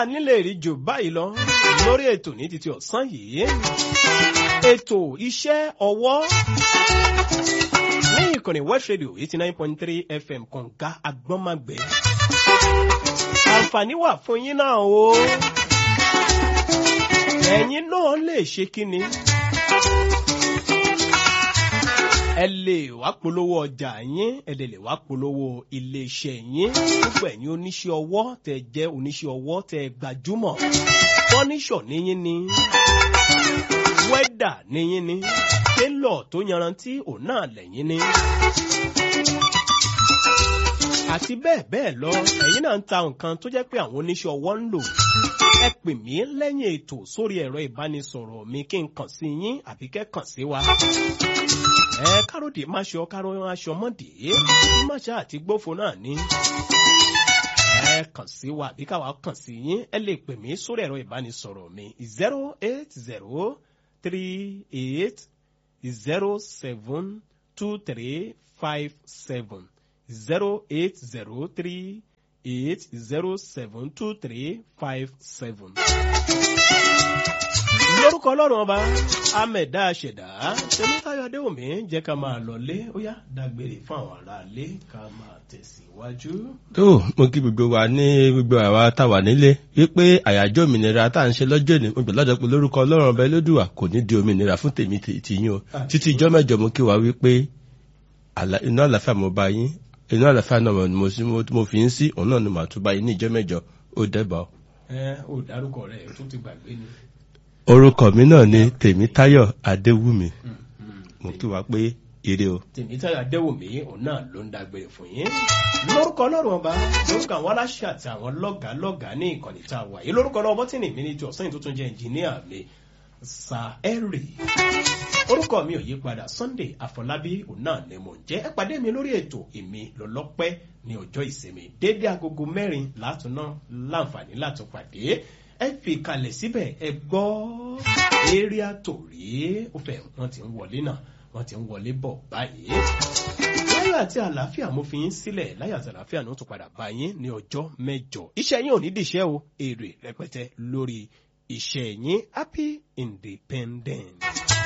nílé rí jù báyìí lọ lórí ètò ní títí ọ̀sán yìí ètò iṣẹ́ ọwọ́ ní ìkànnì west radio eighty nine point three fm kọ̀ǹga agbọ́nmágbẹ́ àǹfààní wà fún yín náà o ẹ̀yin náà lè ṣe kí ni ẹ lè wá polówó ọjà yín ẹ lè lè wá polówó iléeṣẹ́ yín gbogbo ẹ̀yin oníṣẹ́ ọwọ́ tẹ jẹ́ oníṣẹ́ ọwọ́ tẹ gbajúmọ̀ fọ́níṣọ̀ níyín ni wẹ́dà níyín ni télọ̀ tó yanrantí òun náà lẹ́yìn ni àti bẹ́ẹ̀ bẹ́ẹ̀ lọ ẹ̀yin náà ń ta nǹkan tó jẹ́ pé àwọn oníṣẹ́ ọwọ́ ń lò ẹ pè mí lẹ́yìn ètò sórí ẹ̀rọ ìbánisọ̀rọ̀ mi kí n kàn sí yín àbí kẹ́ kàn sí wa ẹ káròdì má ṣe ọ kárò aṣọ mọ́dì má ṣe àti gbófo náà ní. ẹ kàn sí wa àbí káwa kàn sí yín ẹ lè pè mí sórí ẹ̀rọ ìbánisọ̀rọ̀ mi zero eight zero three eight zero seven two three five seven zero eight zero three eight zero seven two three five seven lórúkọ ọlọ́run ọba amẹ̀dá àṣẹ̀dá tẹmítayọ adéwòmí jẹ́ ká máa lọlé ó yá dágbére fún àwọn aráalé ká máa tẹ̀síwájú. tó mo kí gbogbo wa ní gbogbo àwa tá a wà nílé wípé àyájọ́ òmìnira tá à ń ṣe lọ́jọ́ ní mo gbè lọ́jọ́ pé lórúkọ ọlọ́run ọba ẹlẹ́dùwà kò ní di òmìnira fún tèmi tìyín o títí ijọ́ mẹ́jọ mo kí wa wípé inú àlàáfíà mo bá yín inú àlàáfíà náà mo fi ń sí òun náà ni màá tún bá yín ní ijọ́ mẹ́jọ ó dẹ́bà. ẹ ò dárúkọ rẹ o tún ti gbàgbé ni orúkọ mi náà ni tèmítáyọ̀ adéwùmí mo kí wa pé ire o. tèmítáyọ̀ adéwùmí òun náà ló ń dágbére fún yín lórúkọ ọlọ́run ọba lórúkọ àwọn aláṣẹ àti àwọn lọ́gàá lọ́gàá ní ìkànnì tá a wà yìí lórúkọ ọlọ́run bọ́tìnì mi ní ti ọ̀sán yìí tó tún jẹ́ ẹnjìníà mi sàẹ́rì orúkọ mi ò yí padà sunday àfọlábí òun náà ni mò ń jẹ́ ẹ pàdé mi lórí ètò èmi lọ́lọ́pẹ́ ní ọjọ́ ìsinmi déédéé agogo mẹ́rin látúná láǹfààní látúpàdé ẹ fi kalẹ̀ síbẹ̀ ẹ gbọ́ area torí ó fẹ́ wọ́n ti ń wọlé náà wọ́n ti ń wọlé bọ̀ báyìí. láyọ̀ àti àlàáfíà mo fi yín sílẹ̀ láyọ̀ àti àlàáfíà ní ó tún padà bá yín ní ọjọ́ mẹ́jọ. iṣẹ́ yín ò ní dìṣẹ́ o èrè rẹpẹtẹ lórí iṣẹ́ yín happy independence.